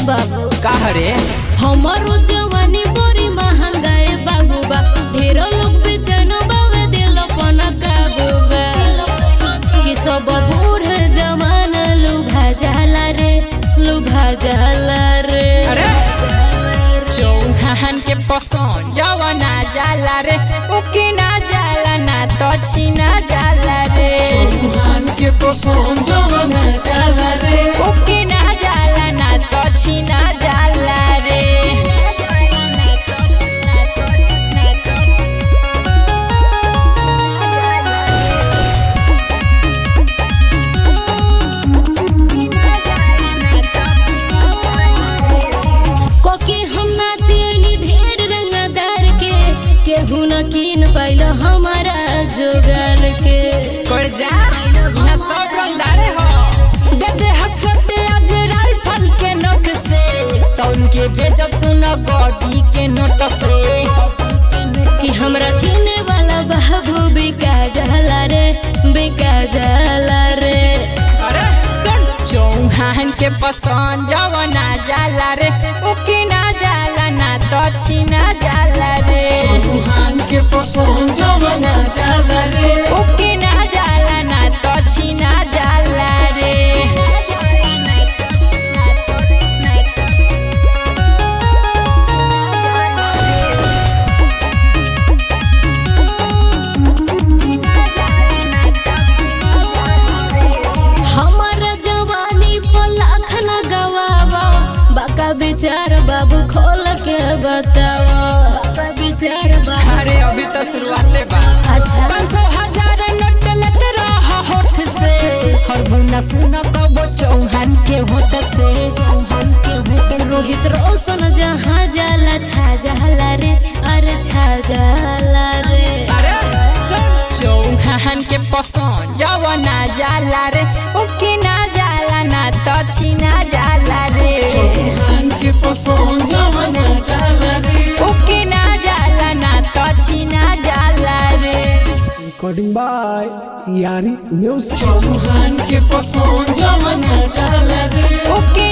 बाबू कहरे हमारो जवानी बड़ी महंगाई बाबू बा ढेर लोग बेचैन बावे दिल पन काबू बा कि सब बूढ़ जवान लुभा जाला रे लुभा जाला रे अरे! चौहान के पसंद जवना जाला रे उकी ना जाला ना तो छीना जाला रे चौहान के पसंद जवना जाला रे उकी ना जाला ना तो छीना जाला रे कोके हम नाचेनी ढेर रंगदार के केहू न कीन पाइल हमारा जोगार के कर जा ना सब रंगदारे हो दे दे हथोटे आज राइफल के नोक से तो उनके बेजब सुना बॉडी के नोट से कि हमरा किने वाला बाबू बिका जाला रे बिका जाला रे अरे सुन चौहान के पसंद जवना जाला रे उकी ना जाला ना तो छीना जाला रे चौहान के पसंद जवना जाला रे उकी ना जाला ना तो छीना जाला रे हमारा जवानी पर लाख न गवावा बाका विचार बाबू खोल के बतावा बाका विचार बाबू अरे अभी तो शुरुआते बा अच्छा पाँच सौ हजार नोट लत रहा होठ से खरबुना सुना कबो चौहान के होठ से चौहान के होठ से रोहित रोशन जहाँ जाला छा जाला रे अरे छा जाला रे अरे सुन चौहान के पसंद जवना जाला रे उकी ना जाला ना तो छीना जाला रे चौहान के पसंद जवना जाला रे उकी ना जाला ना तो छीना जाला रे recording by Yari Music. Chauhan के पसंद जवना जाला रे उकी